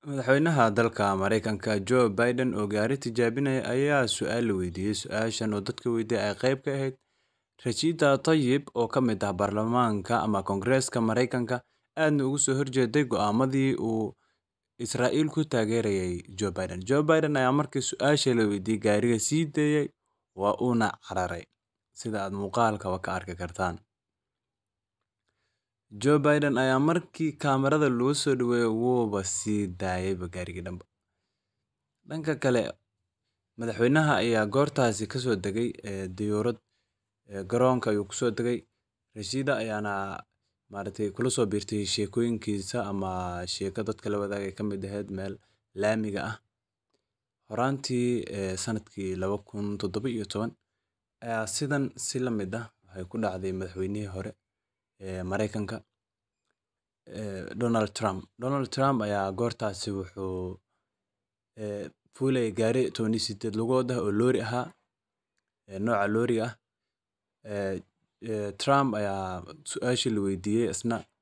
Madaxweynaha dalka Mareykanka Joe Biden oo gaari tijaabinaya ayaa su'aal la weydiiyay. Su'aashan oo dadka weydiiyay ay qayb ka ahayd Rashida Tlaib oo ka mid ah baarlamaanka ama Koongareeska Mareykanka aadna uga soo horjeeday go'aamadii uu Israa'iil ku taageerayay Joe Biden. Joe Biden ayaa markii su'aasha la weydiiyay gaariga sii daayay waa uuna cararay sida aad muuqaalka ka arki kartaan. Joe Biden ayaa markii kaamirada lagu soo dhaweeyay wuuba sii daayayba gaarigii dhanba. Dhanka kale madaxweynaha ayaa goortaasi ka soo degay diyaarad garoonka ayuu kusoo degay Rashida ayaana maaragtay kula soo biirtay sheekooyinkiisa ama sheeko dadka la wadaagay ka mid ahayd meel laamiga ah horaantii sanadkii laba kun toddoba iyo toban ayaa sidan si la mid ah waxay ku dhacday madaxweynihii hore ee Mareykanka Donald Trump Donald Trump ayaa goortaasi wuxuu fuulayay gaari toban iyo sideed lugood ah oo loori ahaa nooca looriga ah Trump ayaa su'aashii la weydiiyay isna